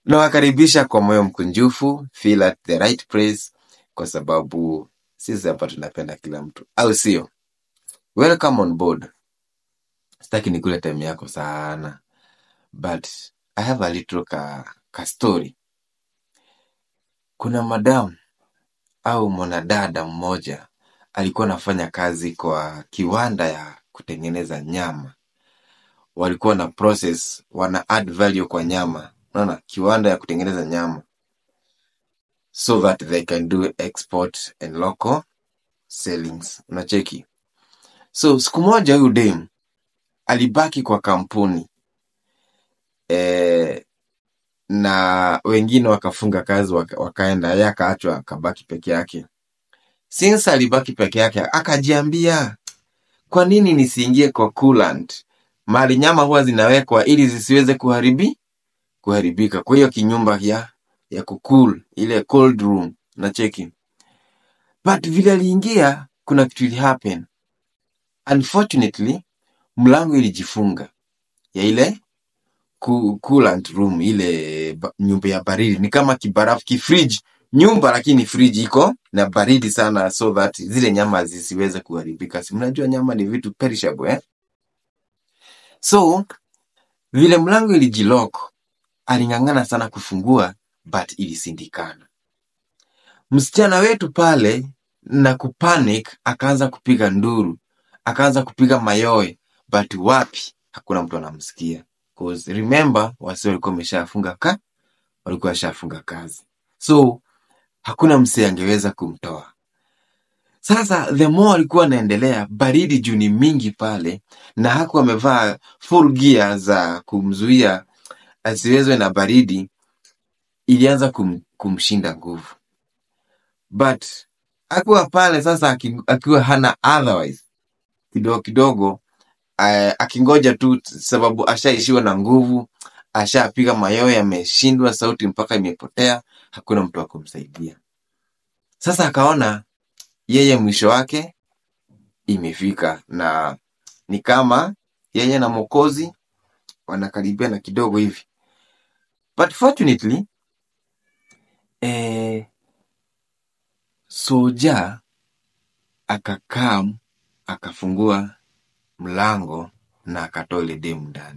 nawakaribisha kwa moyo mkunjufu feel at the right place kwa sababu sisi hapa tunapenda kila mtu au sio welcome on board sitaki nikule time yako sana but i have a little ka, ka story kuna madam au mwanadada mmoja alikuwa anafanya kazi kwa kiwanda ya kutengeneza nyama walikuwa na process wana add value kwa nyama unaona kiwanda ya kutengeneza nyama so that they can do export and local sellings unacheki so siku moja huyu dem alibaki kwa kampuni eh, na wengine wakafunga kazi waka, wakaenda yeye akaachwa akabaki peke yake since alibaki peke yake akajiambia kwa nini nisiingie kwa coolant mali nyama huwa zinawekwa ili zisiweze kuharibi kuharibika kwa hiyo kinyumba ya ya kukul ile cold room na cheki but vile aliingia kuna kitu ili happen unfortunately mlango ilijifunga ya ile ku- coolant room ile ba- nyumba ya baridi ni kama kibarafu kifridge nyumba lakini fridge iko na baridi sana so that zile nyama zisiweze kuharibika si mnajua nyama ni vitu perishable eh? so vile mlango ilijilock aling'ang'ana sana kufungua but ilisindikana msichana wetu pale na kupanic akaanza kupiga nduru akaanza kupiga mayowe but wapi hakuna mtu anamsikia 'Cause remember wasi walikuwa wameshafunga ka walikuwa washafunga kazi so hakuna msee angeweza kumtoa sasa the more alikuwa anaendelea baridi juu ni mingi pale na hakuwa amevaa full gear za kumzuia asiwezwe na baridi ilianza kum, kumshinda nguvu but akiwa pale sasa aki- akiwa hana otherwise kidogo kidogo uh, akingoja tu t- sababu ashaishiwa na nguvu ashapiga mayowe ameshindwa sauti mpaka imepotea hakuna mtu wa kumsaidia sasa akaona yeye mwisho wake imefika na ni kama yeye na mokozi wanakaribiana kidogo hivi but fortunately eh, soja akakaa akafungua mlango na akatoa ile demu ndani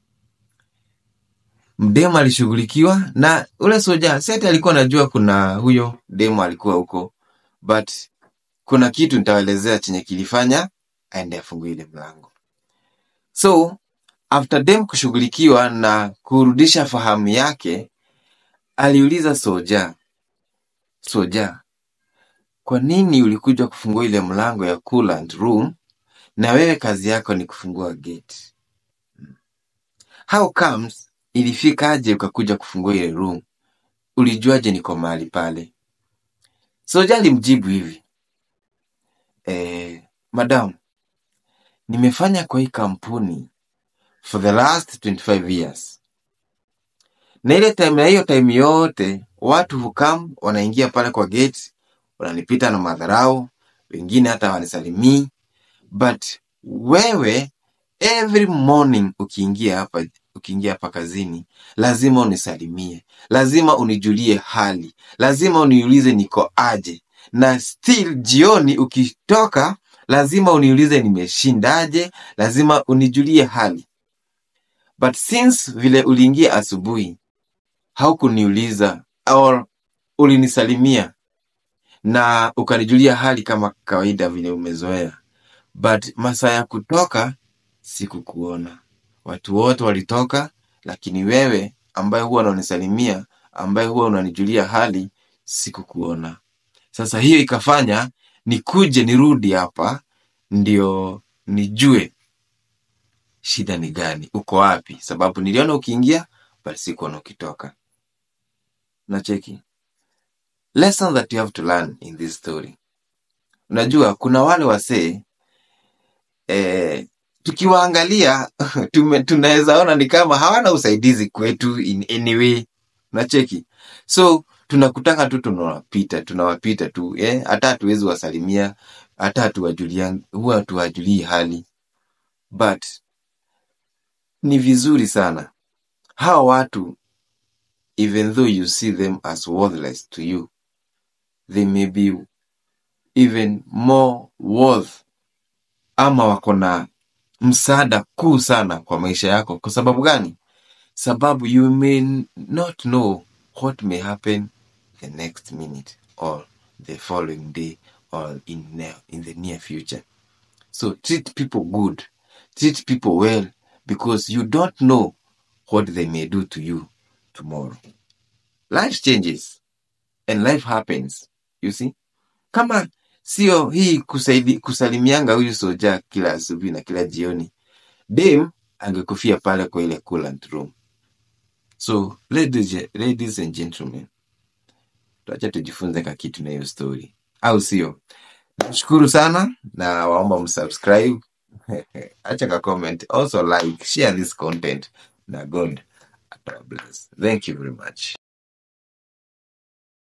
mdemu alishughulikiwa na ule soja seti alikuwa anajua kuna huyo demu alikuwa huko but kuna kitu nitawaelezea chenye kilifanya aende afungue ile mlango so after dem kushughulikiwa na kurudisha fahamu yake aliuliza soja soja kwa nini ulikuja kufungua ile mlango ya coolant room na wewe kazi yako ni kufungua gate how comes ilifikaje ukakuja kufungua ile room ulijuaje niko mahali pale soja alimjibu hivi eh, madam nimefanya kwa hii kampuni for the last 25 years na ile time na hiyo time yote watu hukam wanaingia pale kwa gate wananipita na madharau wengine hata wanisalimii but wewe every morning ukiingia hapa ukiingia hapa kazini lazima unisalimie lazima unijulie hali lazima uniulize niko aje na still jioni ukitoka lazima uniulize nimeshindaje lazima unijulie hali but since vile uliingia asubuhi haukuniuliza or ulinisalimia na ukanijulia hali kama kawaida vile umezoea but masaa ya kutoka sikukuona watu wote walitoka lakini wewe ambaye huwa unanisalimia ambaye huwa unanijulia hali sikukuona sasa hiyo ikafanya nikuje nirudi hapa ndio nijue shida ni gani uko wapi sababu niliona ukiingia but sikuona ukitoka nacheki lesson that you have to learn in this story unajua kuna wale wasee eh, tukiwaangalia tume- tunaweza ona ni kama hawana usaidizi kwetu in any way unacheki so tunakutanga tu tunawapita tunawapita tu eh, hata hatuwezi wasalimia hata hatuwajulia huwa hatuwajulii hali but ni vizuri sana hawa watu even though you see them as worthless to you they may be even more worth ama wako na msaada kuu sana kwa maisha yako kwa sababu gani sababu you may not know what may happen the next minute or the following day or in, ne- in the near future so treat people good treat people well because you don't know what they may do to you tomorrow life changes and life happens you see kama sio hii kusaidi, kusalimianga huyu soja kila asubuhi na kila jioni dem angekufia pale kwa ile coolant room so ladies, ladies and gentlemen tuacha tujifunze ka kitu na hiyo story au sio nashukuru sana na waomba msubscribe acha ka comment also like share this content na god atawabless thank you very much